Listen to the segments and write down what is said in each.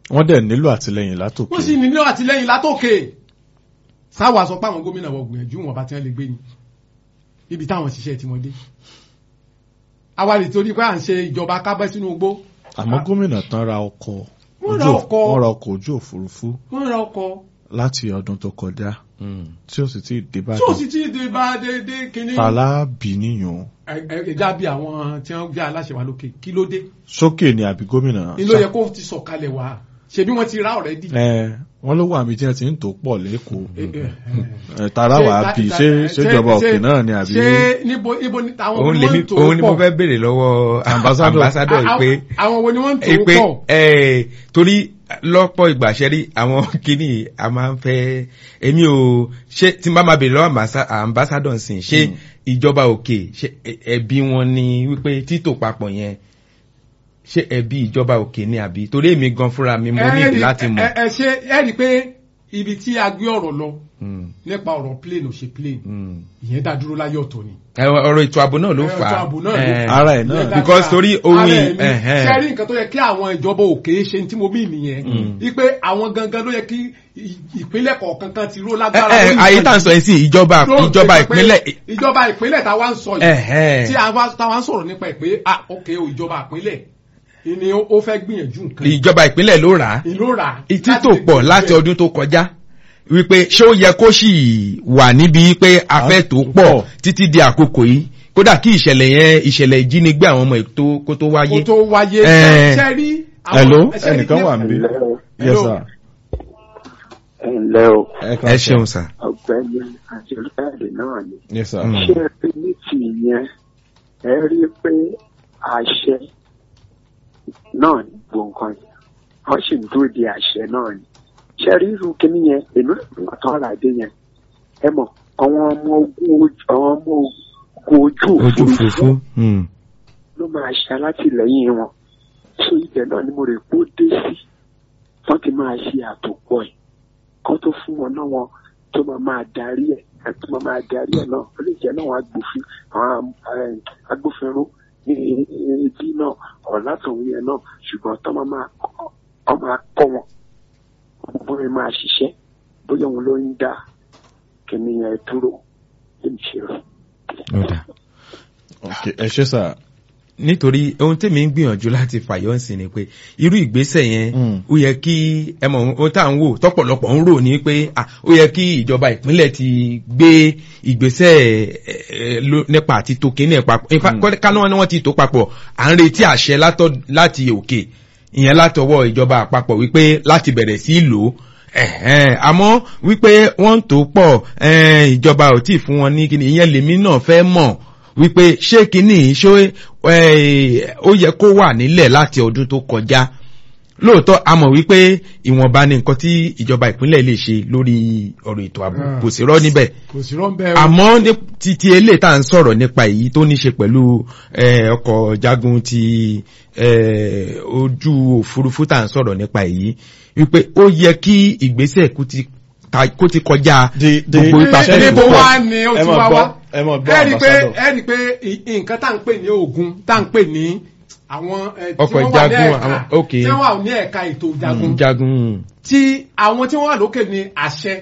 wọ́n dẹ̀ nílò àtìlẹyìn látòkè. wọ́n sì nílò àtìlẹ́yìn látòkè sáwà sọ pé àwọn gómìnà wọ gbìyànjú wọn bá tí wọ́n lè gbé ni ibi táwọn ṣiṣẹ́ tí wọ́n dé awàlì torí pé à ń ṣe ìjọba kábẹ́ sínú igbó àmọ́ gómìnà tán ra ọkọ̀ Wọ́n ra ojú- ọkọ̀. wọ́n ra ọkọ̀ ojú òfurufú wọ́n ra ọkọ̀ láti ọdún tó kọjá tí ó sì ti dé tí ó báyìí. sì ti dé bá dédé kínní tàlá bì níyàn ẹja bí àwọn tí wọ́n jẹ́ aláṣẹ wa lókè kí ló dé sókè ni àbí gómìnà. ni ló yẹ kó ti sọ̀kalẹ̀ wá ṣebí wọ́n ti rá ọ̀rẹ́dì ẹ wọ́n ló wà mí tí wọ́n ti ń tò pọ̀ lẹ́kọ̀ọ́. Eh, eh, eh. ẹ tààrà wà á bì ṣé ṣé ìjọba òkè náà ni àbí. ṣé níbo níbo ni àwọn òun ni lèmi wọ́n ń tò òun ni mo pọ̀ fẹ́ béèrè lọ́wọ́ Ambassador. ambassador A- pé a- àwọn wo ni wọ́n ń tò pé pọ̀ ẹ torí lọ́pọ̀ ìgbà ṣẹ́rí àwọn kìíní a máa ń fẹ́ èmi ò ṣé tí n bá máa béèrè lọ́wọ́ ambassa- ambassador nsìn ṣé ìjọba òkè ṣé ẹ- ẹbí wọn ni wípé títò papọ̀ yẹn ṣé ẹbí ìjọba òkè ni àbí torí èmi gan fúnra mi mo Ẹ nídìí rí- láti ẹ- mọ̀. ẹ ẹ ṣe ẹ rí i pé ibi tí a gbé ọ̀rọ̀ lọ Mm, nípa ọ̀rọ̀ plane ò ṣe plane mm. ìyẹn dá dúró láyé ọ̀tọ̀ ni. Ẹ, ọ̀rọ̀ ètò ààbò náà ló Ẹ, fà ètò á ààbò náà ló Eh, fà ara ẹ̀ náà. Ìyẹn dá because dúró. torí ohun Ara ì- ẹ̀ ni. ẹ̀hẹ́n. ṣe rí nǹkan tó yẹ kí àwọn ìjọba òkè ṣe ní tí mo bí nìyẹn wípé àwọn gangan ló yẹ kí ì- ìpínlẹ̀ kọ̀ọ̀kan kan ti ró ẹ lágbára. ẹ lórí ayé nǹkan tá à ń sọ yìí sí ìjọba Tó ń ìjọba ṣe pé ìpínlẹ̀ ìjọba ìpínlẹ̀ táwa ń sọ yìí ẹ̀hẹ́n. tí àwa táwa ń sọ̀rọ̀ nípa ẹ̀ pé ah ok o ìjọba ìpínlẹ̀ ni ó ó fẹ́ gbìyànjú nǹkan ìjọba ìpínlẹ̀ ló rà á ìlú rà títò pọ̀ láti ọdún tó kọjá wípé ṣé ó yẹ kó sì wà níbi pé afẹ́ tó pọ̀ títí di àkókò yìí kódà kí ìṣẹ̀lẹ̀ yẹn ìṣẹ̀lẹ̀ ìjínigbé àwọn ọmọ ètò kó tó kó wáyé. tó wáyé Eh. ṣe rí àwọn- hello ṣe rí ẹnìkan pé- wà níbí. yes Hello. sir. ẹ ǹlẹ́ o kàn ẹ sọ. ṣeun sà. ọ̀gbẹ́ni àjẹkáàdì náà ni yes sir. Mm. ṣé ẹ rí ní ti yẹn ẹ rí i pé àṣẹ náà ní gbogbo nǹkan yẹn wọ́n sì ń dúró di àṣẹ náà ni ṣé ẹ rí irú kíní yẹn èmi náà tán àlàdé yẹn ẹ mọ̀ àwọn ọmọ ogun ojú àwọn ọmọ ogun ojú ojú òfurufú òfurufú. Mm. ló máa ṣe alátìlẹyìn wọn so ibẹ̀ náà ni mo rè kó dé sí wọ́n ti máa ṣe àtòpọ̀ ẹ̀ kó tó fún wọn náà wọn tó máa máa darí ẹ̀ àti máa máa darí ẹ̀ náà ó lè jẹ́ náà wọn agbófin àwọn eh, agbófinró ní ibi náà ọ̀la tòun yẹn náà ṣùgbọ́n tó máa máa kọ́ ọ máa kọ́ wọn bóyá máa ṣiṣẹ́ bóyá òun ló ń dá kìnìyàn dúró lè ṣe rẹ̀. Ó dáa. ok ẹ ṣé sir. nítorí ohun tèmi ń gbìyànjú láti fàyọ́ sí ni pé irú ìgbésẹ̀ yẹn Mm. ó yẹ kí ẹ mọ̀ ohun tá à ń wò tọ́pọ̀lọpọ̀ ń rò ní pé ah, ó yẹ kí ìjọba ìpínlẹ̀ ti gbé ìgbésẹ̀ eh, eh, ló- nípa àti tó kíní ẹ̀ papọ̀ in fact, kọ́- kánú wọn ni wọ́n ti tó papọ̀ à ń retí àṣẹ látọ̀- láti òkè ìyẹn látọwọ́ ìjọba àpapọ̀ wípé láti bẹ̀rẹ̀ sí í lò ó ẹ̀hẹ́n, àmọ́ wípé wọ́n ń tó pọ̀ eh, ìjọba ò tí ì fún wọn ní kíní ìyẹn lèmi náà fẹ́ mọ̀ wípé ṣé kíní ṣó eh, ó yẹ kó wà nílẹ̀ láti ọdún tó kọjá lóòótọ́ a mọ̀ wípé ìwọ̀nba ni nǹkan tí ìjọba ìpínlẹ̀ lè ṣe lórí ọ̀rọ̀ ètò ààbò Ah. kò sí rọ́ níbẹ̀ kò sí rọ́ńbẹ́ o. àmọ́ ní títí eléyìí tá à ń sọ̀rọ̀ nípa èyí tó ní ṣe pẹ̀lú eh, ọkọ̀ jagun ti eh, ojú òfurufú tá à ń sọ̀rọ̀ nípa èyí wípé ó yẹ kí ìgbésẹ̀ kó ti ta- kó ti kọjá The- the- gbogbo Ní- ìpàṣẹ níbo tó pọ̀. wá ni ó ẹ ti mọ̀ wá gbọ́ wá ẹ mọ̀ gbọ́ ẹ rí i pé ambassador. ẹ rí i pé ì- nǹkan tá à ń pè ní ogun tá à ń pè ní àwọn eh, tí Ọkọ̀ wọ́n wà ní ìjagun, ẹ̀ka àwọn- okay. tí wọ́n wà ní ẹ̀ka ètò ìjagun jagun tí àwọn tí wọ́n wà lókè ní àṣẹ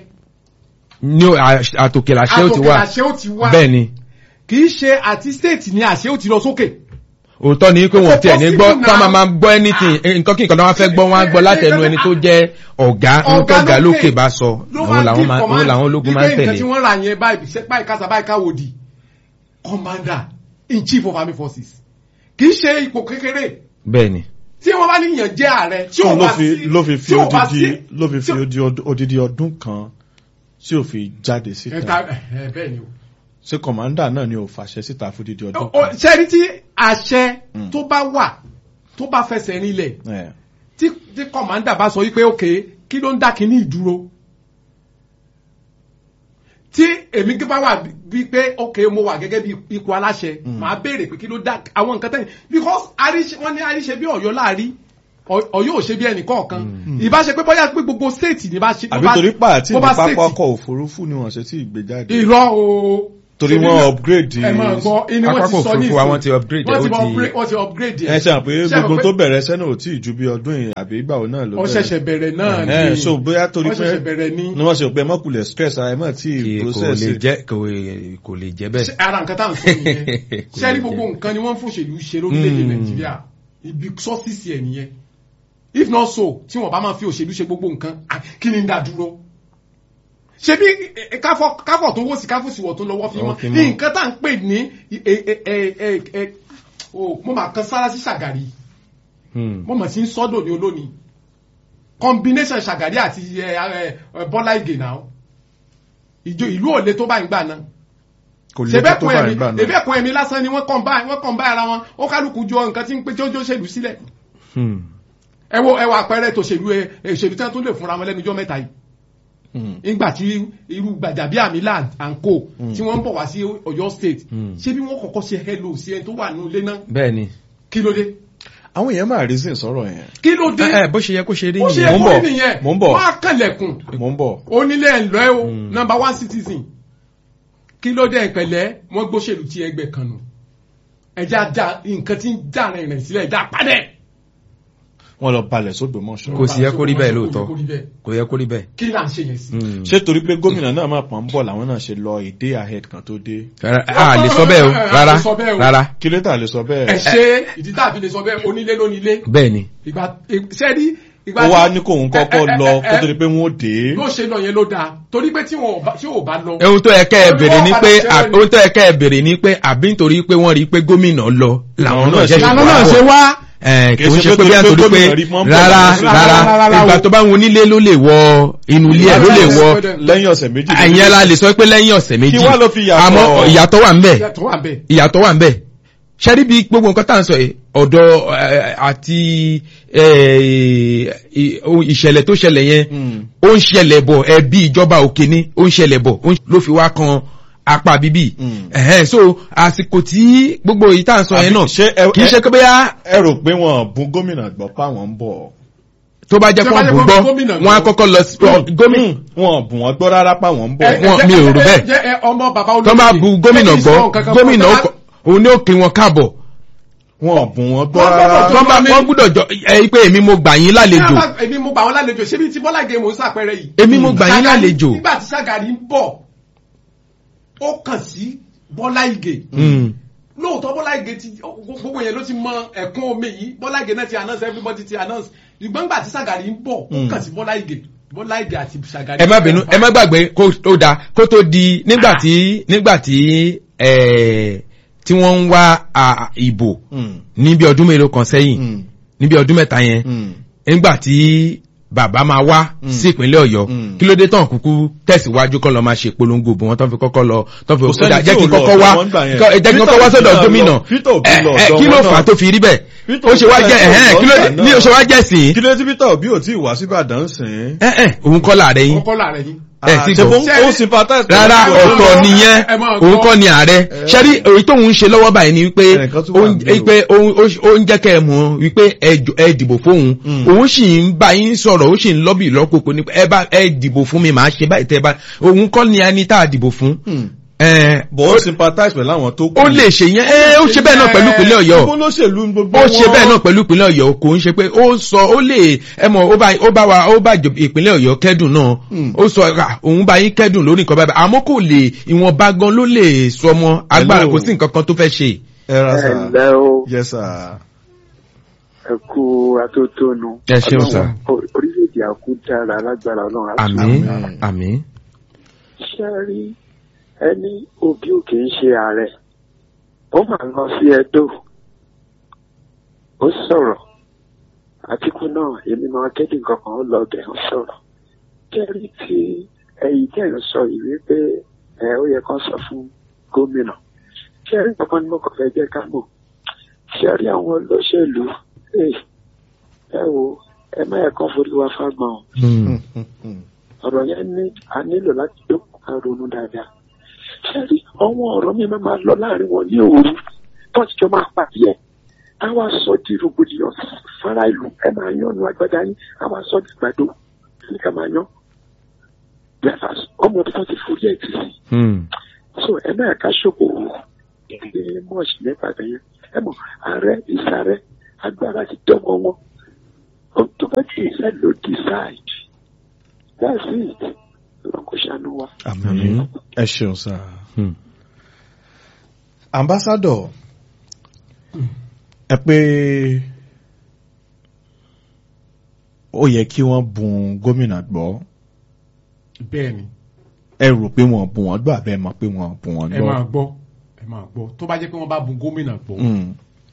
ní à- àtòkè làṣẹ ó ti àtòkè wá àṣẹ ó ti wá bẹ́ẹ̀ ni kì í ṣe àti state ní àṣẹ ó ti lọ sókè. òótọ́ ni pé wọ́n tiẹ̀ ní gbọ́ possible tá now. máa máa gbọ́ anything nǹkan kí nǹkan tó wọ́n fẹ́ gbọ́ wọ́n á gbọ́ látẹnu ẹni tó jẹ́ ọ̀gá nǹkan ọ̀gá lókè bá sọ òun làwọn máa òun làwọn ológun máa ń wípé nǹkan tí tẹ̀lé. wọ́n rà yẹn báyìí ṣe báyìí kásá báyìí káwòdì commander in chief of army forces kì í ṣe ipò kékeré bẹ́ẹ̀ ni tí wọ́n bá níyàn jẹ́ ààrẹ tí so ò ló bá fi sí ló fi fi tí ò bá odidi sí- ló fi fi tí ò- odi- od- odidi ọdún kan tí ò fi jáde ẹ̀ka síta ẹ̀ bẹ́ẹ̀ ni o. ṣé kọ̀mándà náà ni ò fàṣẹ síta fún odidi ọdún Ó- kan. ṣe rí tí àṣẹ Mm. tó bá wà tó bá fẹsẹ̀ rinlẹ̀ ẹ tí tí kọ̀mándà bá sọ wípé òkè kí ló ń dá kínní ìdúró tí èmi gbé bá wà bí pé òkè mo wà gẹ́gẹ́ bí ipò aláṣẹ màá béèrè pé kí ló dá àwọn nǹkan tẹ́yìn because àríṣe wọ́n ní àríṣe bí ọ̀yọ́ láàrí Ọ- ọ̀yọ́ ò ṣe bí ẹnì kọ̀ọ̀kan ìbá ṣe pé bóyá pé gbogbo state ní bá ṣe àbí torí pàtí bó ní bá pápá state- ọkọ̀ òfurufú ni wọ́n ṣe tí ì gbé jáde. irọ́ o torí Ṣebí wọ́n náà- upgrade ẹ máa gbọ́ inú wọn ti Pápákọ̀ sọ òfurufú ní wa ìsìn. wọ́n ti upgrade wọ́n ẹ̀, ti ó ti- upgrade- wọ́n ti upgrade ẹ ṣe àpé Ṣé gbogbo àpé- tó bẹ̀rẹ̀ sẹ́nà ò tí ì ju bí ọdún yìí àbí ìgbà wo náà ló ó ṣẹ̀ṣẹ̀ bẹ̀rẹ̀ náà ẹ ni so bóyá torí wọ́n pé ṣẹ̀ṣẹ̀ bẹ̀rẹ̀ ní ni wọ́n ṣe pé mọ́kùlẹ̀ stress ara ẹ̀ mọ́ tí kí ì kò process lè it. jẹ́ kò kò lè jẹ́ bẹ́ẹ̀. Ṣé ara nǹkan tá à ń sọ nìyẹn Kò ṣé rí lè gbogbo jẹ́. nǹkan ni wọ́n ń fòṣèlú ṣe lórílẹ̀‐èdè Mm. nàìjíríà ibi sọ́sìsì ẹ̀ nìyẹn if not so tí wọ́n bá máa fi òṣèlú ṣe gbogbo nǹkan à, kí ni ń dá dúró ṣe bí eh, káfọ̀ káfọ̀ tó wó sí káfọ̀ sí wọ̀ tó lọ́wọ́ fi mọ́ Lọ́wọ́ fi mọ́. ní nǹkan tá à ń pè ní eh, eh, eh, eh, eh, oh, mo máa kan sára sí ṣàgàrí Hmm. mo mọ̀ sí ń sọ́dọ̀ ní olónìí combination ṣàgàrí àti eh, eh, eh, bọ́lá ìgè náà ìjọ ìlú òle tó bá ń gbà náà kò lè tó ṣebẹ́kun bá ẹ̀mí ìgbà náà ṣebẹ́kun ẹ̀mí lásán ni wọ́n kàn bá wọ́n kàn bá ara wọn ó kálukú jọ nǹkan tí ń pé tí ó jó ṣèlú sílẹ̀ Hmm. ẹ wo ẹ wo àpẹẹrẹ tó ṣèlú ẹ ìṣèlú tí wọ́n tún lè fúnra wọn lẹ́nu ọjọ́ mẹ́ta yìí Hmm. nígbà tí irú gbàjàbí àmìlà and co tí wọ́n ń bọ̀ wá sí Ọ̀yọ́ state Mm. ṣé bí wọ́n kọ́kọ́ ṣe hello sí ẹni tó wà nínú ilé náà bẹ́ẹ̀ ni. kí ló dé àwọn èèyàn máa reason sọ̀rọ̀ yẹn kí ló dé ẹ ẹ, bó ṣe yẹ kó ṣe rí ó ṣe nìyẹn. mò ń ẹ̀kọ́ bọ̀, nìyẹn mò ń bọ̀. wọ́n á kànlẹ̀kùn mò ń bọ̀ onílé ẹ̀lọ́ ẹ̀ o Mm. number one citizen kí ló dé ìpẹ̀lẹ́ wọ́n gbóṣèlú tí ẹgbẹ́ kan nù ẹja da nǹkan tí ń dà rìn rìn sílẹ̀ ẹja padẹ̀. wọ́n lọ balẹ̀ sódò mọ́ṣọ́ Kò sí yẹ kó rí bẹ́ẹ̀ Kò lóòótọ́. yẹ kó rí bẹ́ẹ̀. kò yẹ kó rí bẹ́ẹ̀. kí là ń ṣe yẹn sí. Hmm. ṣé torí pé gómìnà náà máa pọ̀ ń bọ̀ làwọn náà ṣe lọ a day ahead kan tó dé Rárá, a lè sọ bẹ́ẹ̀ o A lè rárá sọ bẹ́ẹ̀ o. rárá kí ló tà lè sọ ẹ bẹ́ẹ̀ ṣe ìdí tàbí lè sọ bẹ́ẹ̀ onílé lónílé bẹ́ẹ̀ ni. ìgbà sẹ́ẹ̀dí ìgbà ó wá tí- ní kóun ẹ- kọ́kọ́ ẹ- lọ ẹ- kó tó ẹ- di pé wọ́n ó dé ló ṣe lọ yẹn ló dáa torí pé tí wọn ò bá- tí ò bá lọ. ohun tó yẹ kẹ́ ẹ bèrè ni pé Olúwa padà ohun tó yẹ kẹ́ ẹ bèrè ni pé àbí nítorí pé wọ́n rí i pé gómìnà lọ làwọn náà ṣe ìlànà náà ṣe wá. ẹ Kì í kò ń ṣe ṣe pé pé bí a torí pé torí pé gómìnà rí mọ́ ń bọ̀ rárá lọ́wọ́. rárá Rárá, ìgbà o. tó bá ń onílé ló lè wọ inú ilé ẹ̀ ló lè wọ lẹ́yìn ọ̀sẹ̀ méjì àyẹn la lè sọ pé lẹ́yìn ọ̀sẹ̀ méjì Kí wá ló fi yàtọ̀? àmọ́ ìyàtọ̀ wà ń bẹ̀ ìyàtọ̀ wà bẹ́ẹ̀. ìyàtọ̀ wà ń bẹ̀ ṣẹ́rí bí gbogbo nǹkan tá à ń sọ yìí ọ̀dọ̀ ẹ̀, àti ẹ̀, ì- ohun ìṣẹ̀lẹ̀ tó ṣẹlẹ̀ yẹn Hmm. ó ń ṣẹlẹ̀ bọ̀ ẹbí ìjọba òkè ni ó ń ṣẹlẹ̀ bọ̀ ó ń- ló fi wá kan apá bíbí Mm. ẹ̀hẹ́n so àsìkò tí gbogbo èyí tá à ń sọ yẹn Àbí náà ṣé ẹ- kì í ṣe pé bóyá ẹ rò pé wọn bún gómìnà gbọ́ páwọn ń bọ̀ tó bá jẹ́ Tí pé ó bá wọ́n jẹ́ bù pé gbọ́ gómìnà wọ́n á gbọ́. kọ́kọ́ lọ sí gómìnà wọn bùn wọn gbọ́ rárá páwọn ń bọ̀ Ẹ- ẹ wọn- jẹ́- mi ò rò ẹ- bẹ́ẹ̀. jẹ́- ẹ ọmọ bàbá olóyè. tó bá bu gómìnà Ẹ kì í gbọ́ sọ nǹkan kan fún gómìnà ọ. ó kọ- òun ní òkè wọn káàbọ̀ wọn bùn wọn gbọ́ Wọ́n gbọ́dọ̀ rárá tó- tó bá mi- wọ́n gbúdọ̀ jọ ẹ pé èmi mo gbà yín lálejò Ní àbá- èmi mo gbà wọn lálejò ṣé bí ti Bọ́lá Ìgè mò ń sàpẹrẹ yìí. èmi mo gbà yín Ṣàgàrí- lálejò nígbà tí Ṣàgàrí ń bọ̀ ó kàn sí Bọ́lá Ìgè. Mm. lóòótọ́ Bọ́lá Ìgè ti gbogbo yẹn ló ti mọ ẹ̀kún omi yìí Bọ́lá Ìgè náà ti announce everybody ti announce ṣùgbọ́n nígbà tí Ṣàgàrí ń bọ̀ ó Mm. kàn sí Bọ́lá Ìgè Bọ́lá Ìgè àti Ṣàgàrí. ẹ má bínú ẹ má gbàgbé kó tó da kó tó di nígbà tí nígbà tí ẹ tí wọ́n ń wá à, ìbò Hmm. níbi ọdún mélòó kan sẹ́yìn Hmm. níbi ọdún mẹ́ta yẹn Hmm. nígbà tí bàbá máa wá Mm. sí ìpínlẹ̀ ọ̀yọ́ Mm. kí ló dé tán kúkú tẹ̀síwájú kọ́ lọ máa ṣe polongo bò wọ́n tán fi kọ́kọ́ lọ tán fi Kò sẹ́ni kọ́kọ́ tí jẹ́ kí ò n lọ kọ́kọ́ wá ọ̀dọ̀ wọn gbà yẹn. kọ́- ẹ jẹ́ kí n Peter kọ́kọ́ wá Obi sọ́dọ̀ náà gómìnà lọ- Peter Obi Ẹ, lọ ẹ, ọ̀dọ̀ kí ló wọn fà á náà. tó fi rí bẹ́ẹ̀ Peter ó ṣe wá Obi jẹ́ náà ẹ̀hẹ́n lọ kí ló dé ọ̀dọ̀ ní náà. ó ṣe wá jẹ́ sìn kí ló dé tí Peter Obi ò tí ì wá síbàdàn sìn ẹ̀ ẹ̀ òun kọ́ láàrẹ yín kọ́kọ́ láàrẹ yín. ẹ sì ṣe gbọ́. fún ó sympathize pẹ̀lú rárá Peter Obi. ọ̀tọ̀ nìyẹn ẹ máa òun gbọ́. kọ́ ni ààrẹ ṣẹ́rí èyí tóun ń ṣe lọ́wọ́ báyìí ni wípé Ẹnìkan tún wà ó ń- níbẹ̀ o. pé ó- ó- ó ń jẹ́ kẹ́ ẹ mọ̀ wípé ẹ jọ- ẹ dìbò fóun Mm. òun sì ń bá yín sọ̀rọ̀ ó sì ń lọ́bì lọ́kòkò ní ẹ bá ẹ dìbò fún mi màá ṣe báyìí tẹ́ bá òun kọ́ ni ẹni tá a dìbò fún Hmm. ẹ but ó sympathize pẹ̀lú àwọn tó kù ó lè ṣe yẹn ẹ ó ṣe bẹ́ẹ̀ náà pẹ̀lú ìpínlẹ̀ ọ̀yọ́ gbogbo olóṣèlú gbogbo ó ṣe wọn. bẹ́ẹ̀ náà pẹ̀lú ìpínlẹ̀ ọ̀yọ́ kò ń ṣe pé ó sọ ó lè ẹ mọ̀ ó bá ó bá wa ó bá ìjọ- ìpínlẹ̀ ọ̀yọ́ kẹ́dùn náà Hmm. ó sọ ra òun bá yín kẹ́dùn lórí nǹkan báyìí àmọ́ kò lè ìwọ̀nba gan ló lè sọ ọmọ agbára Hello. kò sí nǹkan kan tó fẹ́ ṣe. ẹ ra sà ẹ̀lẹ́ o yes sir. ẹ kú atótónu. Ẹ ṣeun, sir. Ọlọ́run- orílẹ̀-èdè àkú dára lágbára ọlọ́run á tún àmín Àmín. àmín. ṣe rí ẹni òbí ò kì í ṣe ààrẹ ó máa lọ sí ẹdó ó sọ̀rọ̀ àtìkú náà èmi máa kéde kankan ó lọ bẹ̀ ó sọ̀rọ̀ kẹ́rí tí ẹ̀yìn tẹ̀ ń sọ yìí wípé ẹ ó yẹ kán sọ fún gómìnà kẹ́rí kankan ni mo kàn fẹ́ jẹ́ ká mọ̀ ṣẹ́rí àwọn olóṣèlú ẹ ẹ wo ẹ má yẹ kán forí wa fágbọ́n o Hmm. Hmm, hmm. ọ̀rọ̀ yẹn ní a nílò láti dókun ká ronú dáadáa. ṣẹ́rí ọwọ́ ọ̀rọ̀ mi máa máa lọ láàrin wọn ní òru tọ́síjọ́ máa pàdé ẹ̀ á wá sọ di rògbòdìyàn fara ìlú ẹ máa yan nu agbada yín á wá sọ di gbàdo ní ká máa yan. breakfast ọmọ tó ti forí ẹ̀ tì sí. Hmm. so ẹ náà ká ṣòkòwò ilé mọ́ọ̀sì nípa bẹ́yẹn ẹ mọ̀ ààrẹ ìsàrẹ agbára ti dọ́mọ wọn ohun tó bá ti ìṣe ló decide that's it lọ́kọ̀ ṣàánú wa. àmín ẹ ṣeun sá. Hmm. ambassador ẹ pé ó yẹ kí wọ́n bùn gómìnà gbọ́ bẹ́ẹ̀ ni ẹ rò pé wọ́n bùn wọ́n gbọ́ àbẹ́ mọ̀ pé wọ́n bùn wọ́n ẹ gbọ́. máa gbọ́ ẹ máa gbọ́ tó bá jẹ́ pé wọ́n bá bùn gómìnà gbọ́ Mm,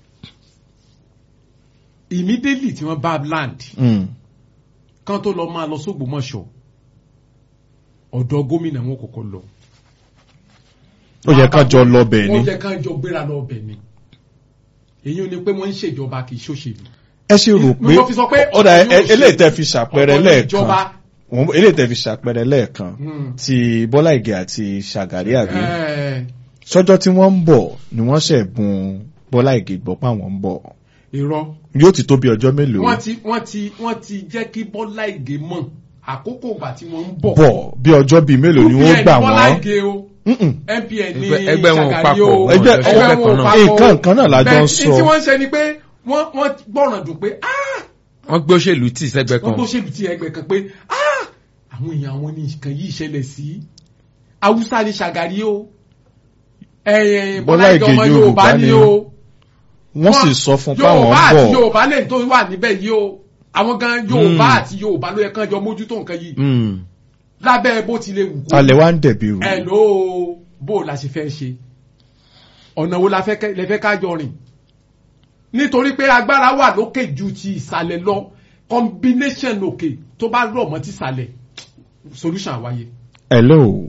immediately tí wọ́n bá land mm, kán tó lọ máa lọ sógbómọ̀ṣọ́ ọ̀dọ̀ gómìnà wọn kọ́kọ́ lọ. ó yẹ ká jọ lọ bẹ̀ ni wọ́n jẹ́ ká jọ gbéra lọ bẹ̀ ni èyí ò ní pé wọ́n ń ṣèjọba kì í ṣòṣèlú. ẹ ṣe rò pé mo fi sọ pé ó dà ọ̀dọ̀ yóò ṣe- eléyìí tẹ́ fi ṣàpẹẹrẹ ọ̀dọ̀ lẹ́ẹ̀kan ìjọba Wọ́n- eléyìí tẹ́ fi ṣàpẹẹrẹ lẹ́ẹ̀kan Hmm. ti Bọ́lá Ìgè àti Ṣàgàrí àbí ẹ̀ẹ́, sọ́jọ́ tí wọ́n ń bọ̀ ni wọ́n ṣẹ̀ bùn Bọ́lá Ìgè gbọ́ pé àwọn ń bọ̀ irọ́ yóò ti tó bí ọjọ́ mélòó wọ́n ti wọ́n ti wọ́n ti jẹ́ kí Bọ́lá Ìgè mọ̀ àkókò ìgbà tí wọ́n ń bọ̀. bọ̀ bí ọjọ́ bíi mélòó ni wọ́n UPN gbà Bọ́lá wọ́n Ìgè o Mm-mm. MPN ní Ẹgbẹ́- ẹgbẹ́ wọn ò Ṣàgàrí papọ̀, o wọn ò jọ ẹgbẹ́ ṣiṣẹ́ wọn ò kan náà. papọ̀ o. nǹkan kan náà la jọ ń Bẹ́ẹ̀, sọ. tí wọ́n ń ṣe ni pé wọ́n wọ́n gbọ́ràn dùn pé ah wọ́n gbé òṣèlú tì sẹ́gbẹ́ wọ́n kan tó ṣèlú tí ẹgbẹ́ kan pé ah àwọn èèyàn àwọn ní nǹkan yìí ṣẹlẹ̀ sí Haúsá ní Ṣàgàrí o ẹ̀yìn Bọ́lá Bọ́lá Ìgè Ìgè ọmọ Yorùbá Yorùbá ni ni o wọ́n sì sọ fún pé àwọn Yorùbá ń àti bọ̀ Yorùbá lẹ́yìn tó wà níbẹ̀ yìí o àwọn gan Yorùbá Mm. àti Yorùbá ló yẹ kán jọ mójútó nǹkan yìí Hmm. lábẹ́ bó ti lè wù kó alẹ́ wa ń dẹ̀bi rù ẹ ló bó la ṣe fẹ́ ṣe ọ̀nà wo la fẹ́ kẹ́- lẹ fẹ́ ká jọ rìn nítorí pé agbára wà lókè ju ti ìsàlẹ̀ lọ combination òkè tó bá rọ̀ mọ́ ti ìsàlẹ̀ solution àwáyé. hello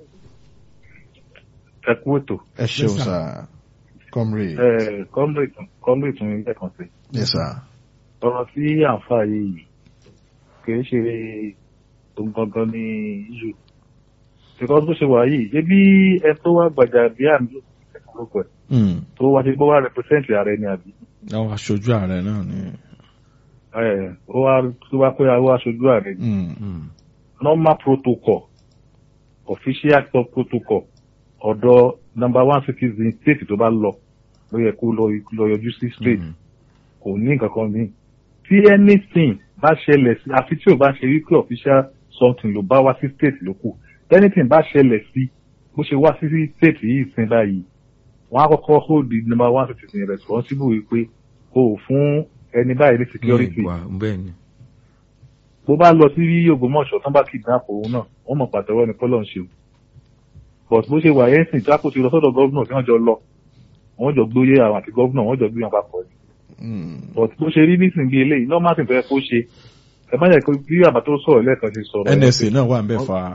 ẹ kú ètò ẹ ṣeun Yes, sir. sá comrade ẹ kọ́mbrì tún ilé kan sí yes sir ọ̀rọ̀ tí àǹfà yìí kìí ṣe ohun gangan ní iṣu because bó ṣe wà yìí ṣé bí ẹ tó wá gbàjà bí àmì lóko ẹ Mm. tó wá ṣe bó wá represent ààrẹ ni àbí àwọn aṣojú ààrẹ náà ni ẹ ó wá tó wá pé àwọn aṣojú ààrẹ ni Mm. Hmm. normal protocol official top protocol ọ̀dọ̀ number one citizen state tó bá lọ ló yẹ kó lọ lọ yọjú sí state Hmm. kò ní nǹkan kan ní. tí anything bá ṣẹlẹ̀ sí àfi tí ò bá ṣe wípé official something ló bá wá sí state ló kù anything bá ṣẹlẹ̀ sí bó ṣe wá sí state yìí sin báyìí wọ́n á kọ́kọ́ hold the number one citizen responsible wípé o ò fún ẹni báyìí ní security Ní ìwà, bẹ́ẹ̀ ni. bó bá lọ sí Ògbómọ̀ṣọ́ tán bá kidnap òun náà wọ́n mọ̀ pàtẹ́wọ́ ni kọ́lọ̀ ń ṣe o but bó ṣe wà yẹn sìn jákò ti lọ sọ́dọ̀ gọ́vnà tí wọ́n jọ lọ wọ́n jọ gbóyè àwọn àti gọ́vnà wọ́n jọ gbé wọn papọ̀ ni Mm. but bó ṣe rí nísìnyí bí eléyìí normal thing tó yẹ kó ṣe ẹ má yẹ kó bí àbá tó sọ̀rọ̀ lẹ́ẹ̀kan ṣe sọ̀rọ̀ ẹ̀ NSA náà wà ń bẹ̀ fa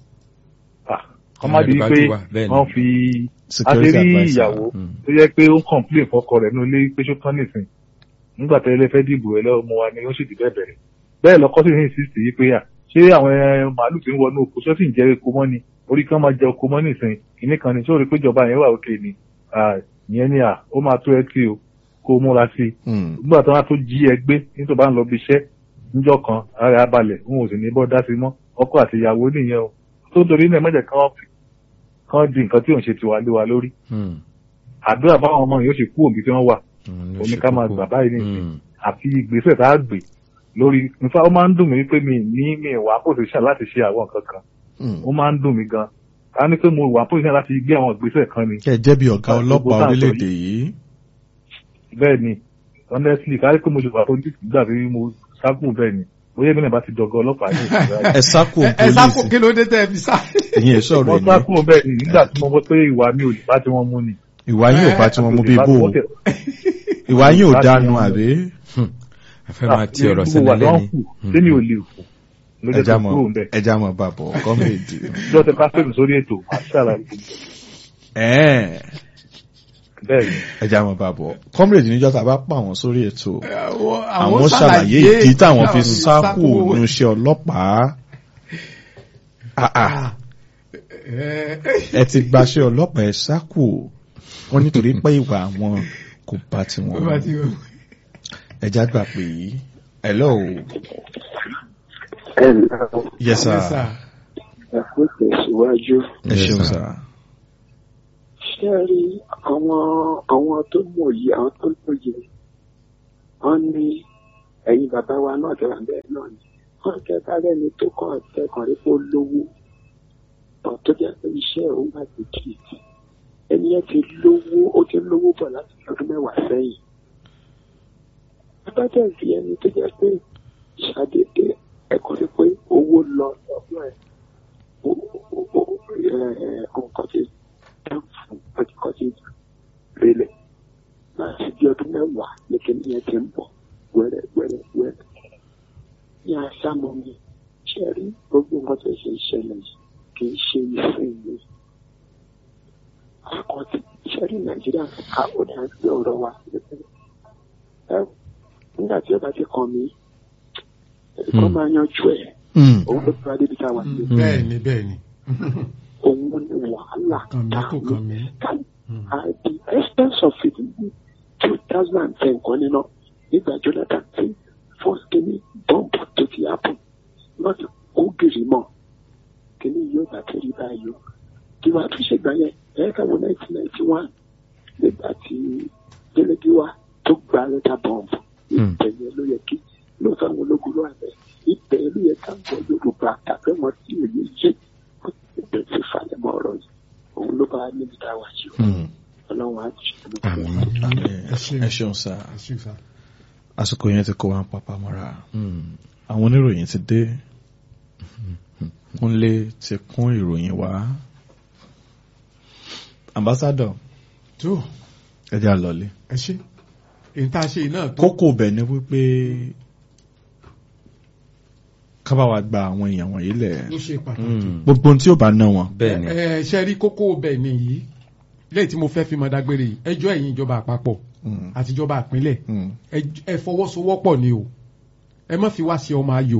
ah kọ́ má di Ìjọba pé ti wà, bẹ́ẹ̀ ni. wọ́n fi security àṣírí adviser ìyàwó Mm. tó yẹ pé ó ń complain fọ́kọ rẹ̀ nílé pé ṣó tán nìsín nígbà tẹ́lẹ̀ lè fẹ́ dìbò ẹ lọ́wọ́ mo wa ni ó sì dì bẹ́ẹ̀ bẹ̀rẹ̀ bẹ́ẹ̀ lọ́kọ́ sì ní insist yìí pé à ṣé àwọn ẹ, màálù tí ń wọnú oko ṣó sì ń jẹ eko mọ́ ni orí kan máa jẹ oko mọ́ nìsín kìíní kan ni ṣó rí pé ìjọba yẹn wà òkè ni Ah, ìyẹn ni à ó máa tó ẹ kí o kó o múra sí i Mm. nígbà tí wọ́n á tó jí ẹ gbé nítorí bá ń lọ bí iṣẹ́ níjọ́ kan ara ẹ balẹ̀ òun ò sì ní bọ́ dá sí mọ́ ọkọ àti ìyàwó nìyẹn o tó torí náà mẹ́jẹ̀ kan fi kan di nǹkan tí òun ṣe tiwa lé wa lórí Hmm. àdúrà báwọn ọmọ yìí ó sì kú òbí tí wọ́n wà Hmm, ní omi ṣe ká máa kókó. gbà báyìí nìyí Hmm. àfi ìgbésẹ̀ tá a gbé lórí nípa ó máa ń dùn mí wípé mi ní mi wà pòsíṣàn láti ṣe àwọn nǹkan kan Mm. ó máa ń dùn mí gan ká ní pé mo wà pòsíṣàn láti gbé àwọn ìgbésẹ̀ kan ni kẹ́ ẹ jẹ́ bí ọ̀gá Ah, gbogbo ọlọ́pàá tá à ń sọ orílẹ̀-èdè yìí bẹ́ẹ̀ ni honestly ká ní pé mo ṣe wà pòsíṣàn nígbà tí mo sákùn bẹ́ẹ̀ ni bóyá èmi náà bá ti dọ̀gọ́ ọlọ́pàá ní ìgbà ẹ sákò ẹ sáko pólíìsì kí ló dé tẹ́ ẹ fi sá. ẹ̀yin ẹ̀ sọ̀rọ̀ wọ́n ẹ̀mí sákùn bẹ́ẹ̀ ni nígbà tí mo mọ̀ pé ìwà mi ò lè bá tí wọ́n mú ni. ìwà yín ò bá tí wọ́n mú bí bò ó ìwà yín ò dánu àbí a fẹ́ máa ti ọ̀rọ̀ sẹ́ni sẹ́ni lẹ́ni. sẹ́ni ò lè fò ló jẹ́ ẹja tó mọ̀ kúrò ń bẹ̀. ẹja mọ̀ bàbọ̀ kọ́mẹ̀dì lọ́tẹ̀ bá fẹ́mi sórí ètò àṣàrà ẹ̀ẹ́n bẹ́ẹ̀ ni ẹja mọ̀ bàbọ̀ kọ́mẹ̀dì níjọ́ tá a bá pa àwọn sórí ètò àwọn àwọn ṣàlàyé ìdí táwọn fi sákò nínú iṣẹ́ ọlọ́pàá Ah, ah. ẹ ti gbaṣẹ́ ọlọ́pàá ẹ sákò wọ́n nítorí pé ìwà àwọn kò bá tiwọn mu. ẹja gbà pé hello ẹ ǹlẹ́ o yes sir ẹ kó tẹ̀síwájú ẹ Yes, ṣeun sir. sir ṣé ẹ rí àwọn àwọn tó mọ̀ yìí àwọn tó lóye wọ́n ní ẹ̀yin bàbá wa náà tẹ̀wà bẹ́ẹ̀ náà ni wọ́n kẹta lẹ́ni tó kàn tẹkàn rí pé ó lówó ọ̀ tó jẹ́ pé iṣẹ́ òun bá ti kì í ti ẹni yẹn ti lówó ó ti lówó bọ̀ láti ọdún mẹ́wàá sẹ́yìn bàbá dẹ̀ fi ẹni tó jẹ́ pé ṣàdédé ẹ̀kọ́ rí pé owó lọ lọ́dún ẹ̀ nǹkan ti dá fún ọjọ́ ti rélẹ̀ láti bí ọdún mẹ́wàá ní kíní yẹn ti ń bọ̀ wẹ́rẹ́ wẹ́rẹ́ wẹ́rẹ́ ní àṣàmọ́ mi ṣe rí gbogbo nǹkan tó ṣe ìṣẹ̀lẹ̀ yìí kì í ṣe ìsìn mi àkọ́tì ṣe rí nàìjíríà ká ó ní àgbẹ̀ ọ̀rọ̀ wa ẹ nígbà tí ó bá ti kàn mí kọ́ máa yanjú ẹ̀ òun ló fi wá débi tá a wà nílé bẹ́ẹ̀ ni bẹ́ẹ̀ ni òun ni wàhálà kàn mí kò kàn mí. at the expense of it ní two thousand and ten kan nínú nígbà jonathan tí first kìíní bọ́ǹbù tó ti happen láti kó gìrì mọ́ kìíní yóò bá ti rí báyìí o kí wàá tún ṣègbà yẹn ẹ̀ka wo nineteen ninety one nígbà tí jẹ́lẹ́gíwá tó gba lẹ́tà bọ́ǹbù ìbẹ̀yẹ ló yẹ kí lóòótọ́ àwọn ológun ló wà bẹ́ẹ̀ ìbẹ̀yẹ ló yẹ ká gbọ́ yorùbá tàbí wọn tí òye yé ìbẹ̀rẹ̀ ti falẹ̀ mọ́ ọ̀rọ̀ yìí òun ló bá níbi tá a wà yìí o ọlọ́run á ti ṣe ẹ ṣeun sá ẹ ṣe sá. àsìkò yẹn ti kó wa ń papá mọ́ra àwọn oníròyìn ti dé kúnlé ti kún ìròyìn wá ambassadọ tó ẹ jẹ́ àlọ́lé ẹ ṣe èyí tá a ṣe yìí náà tó kókó bẹ̀ ni wípé ká bá wa gba àwọn èèyàn wọ̀nyí lẹ̀ ló ṣe pàtàkì. gbogbo ohun tí ó bá ná wọn. bẹ́ẹ̀ ni ẹ ṣe rí kókó bẹ́ẹ̀ nìyí lẹ́yìn tí mo fẹ́ fi mọ dágbére yìí ẹjọ́ ẹ̀yin ìjọba àpapọ̀ Mm. àti ìjọba ìpínlẹ̀ Mm. ẹ- ẹ fọwọ́sowọ́pọ̀ ni o ẹ má fi wá sí ọmọ ayò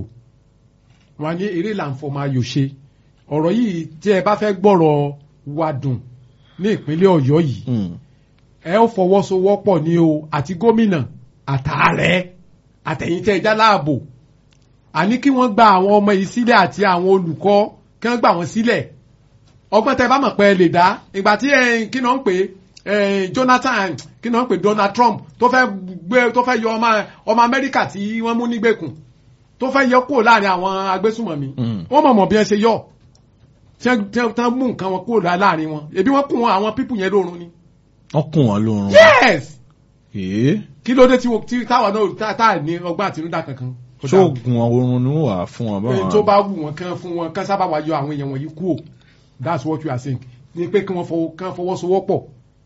wọn á ní eré là ń fọmọ ayò ṣe ọ̀rọ̀ yìí tí ẹ bá fẹ́ gbọ́rọ̀ wa dùn ní ìpínlẹ̀ ọ̀yọ́ yìí Mm. ẹ ó fọwọ́sowọ́pọ̀ ni o àti gómìnà àtààrẹ àtẹ̀yìntẹ́ ẹja láàbò àní kí wọ́n gba àwọn ọmọ yìí sílẹ̀ àti àwọn olùkọ́ kí wọ́n gbà wọ́n sílẹ̀ ọgbọ́n tẹ bá mọ̀ pé ẹ lè dá ìgbà tí ẹ, kí náà ń pè é, Jonathan kí náà ń pè Donald Trump tó fẹ́ gbé tó fẹ́ yọ ọmọ ọmọ Amẹ́ríkà tí wọ́n mú nígbèkùn tó fẹ́ yọ kúrò láàrin àwọn agbésùmọ̀mí Mm. wọ́n mọ̀ mọ̀ bí wọ́n ṣe yọ tí wọ́n- tí wọ́n mú nǹkan wọn kúrò láàrin wọn ebi wọ́n kún wọn àwọn pípù yẹn lórun ni wọ́n kùn wọ́n lórun. yes èé kí ló dé tí wo- tí táwa náà tá- tá à ní ọgbọ́n àtinúdá kankan. Kò dáa. ṣóògùn oorun ni wọ́n wà fún wọn Ẹni tó bá wù wọn kán fún wọn kán sábà wá yọ àwọn èèyàn wọ̀nyí kúrò that's what you are saying ni pé kí wọ́n fọwọ́ kán fọwọ́sowọ́pọ̀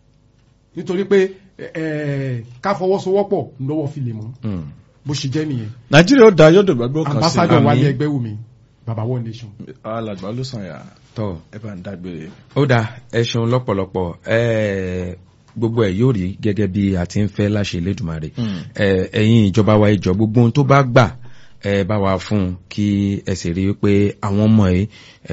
nítorí pé ẹ, ká fọwọ́sowọ́pọ̀ lọ́wọ́ fi lè mọ́ Mm. bó ṣe jẹ́ nìyẹn nàìjíríà ó da yọ̀dọ̀ gbàgbọ́ kan sí ambassador àmì. wálé ẹgbẹ́ wù mí baba one nation. alàgbà ló sàn yà tọ́ ẹ bá ń dágbére. ó dáa ẹ ṣeun lọ́pọ̀lọpọ̀ ẹ̀ẹ́ gbogbo ẹ̀ yóò rí gẹ́gẹ́ bí a ti ń fẹ́ láṣẹ Elédùmarè Mm. ẹ̀ ẹ̀yin ìjọba wa ìjọ gbogbo ohun tó bá gbà ẹ bá wa fún un kí ẹ sì rí i pé àwọn ọmọ yìí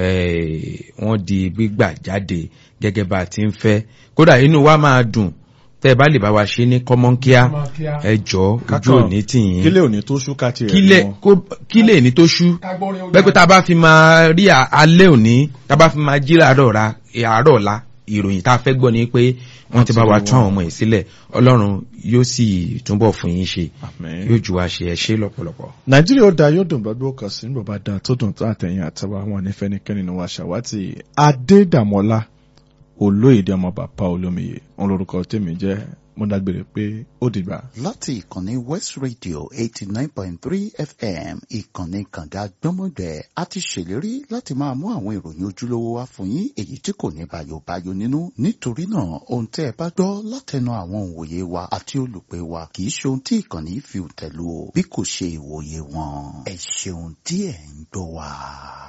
ẹ̀ wọ́n di gbígbà jáde gẹ́gẹ́ bá a ti ń fẹ́ kódà inú wa máa dùn tẹ́ ẹ bá lè bá wa ṣe ní kọ́mọ́nkíá Kọ́mọ́nkíá. ẹ jọ ojú òní tìyín kílẹ̀ òní tó ṣúkà tiẹ̀ kílẹ̀ wọn. kó- kílẹ̀ ní tó ṣú bẹ́ẹ̀ pé tá a bá fi máa rí à- alẹ́ òní tá a bá fi máa jí àárọ̀ ra àárọ̀ ọ̀la ìròyìn tá a fẹ́ gbọ́ ni pé wọ́n ti bá wa tún àwọn ọmọ yìí sílẹ̀ ọlọ́run yóò sì túbọ̀ fún yín ṣe Àmín. yóò jù wá ṣe ẹ ṣe lọ́pọ̀lọpọ̀. nàìjíríà ó da yọ̀dọ̀ gbàgbọ́ kan sí nígbà bá da tó dùn tó àtẹ̀yìn àtàwọn àwọn onífẹ́nikẹ́ni ni wàá ṣàwátì adédàmọ́lá olóyèdè ọmọ bàbá olómiyè òun lorúkọ tèmi jẹ́ mo dágbére pé ó dìgbà. láti ìkànnì west radio eighty nine point three fm ìkànnì kànga gbọ́mọgbẹ́ a ti ṣèlérí láti máa mú àwọn ìròyìn ojúlówó wá fún yín èyí tí kò ní bayobayo nínú nítorí náà ohun tẹ́ ẹ bá gbọ́ látẹnu àwọn òǹwòye wa àti olùpẹ̀ wa kì í ṣe ohun tí ìkànnì fi tẹ̀lú o bí kò ṣe ìwòye wọn ẹ ṣeun tí ẹ̀ ń gbọ́ wa.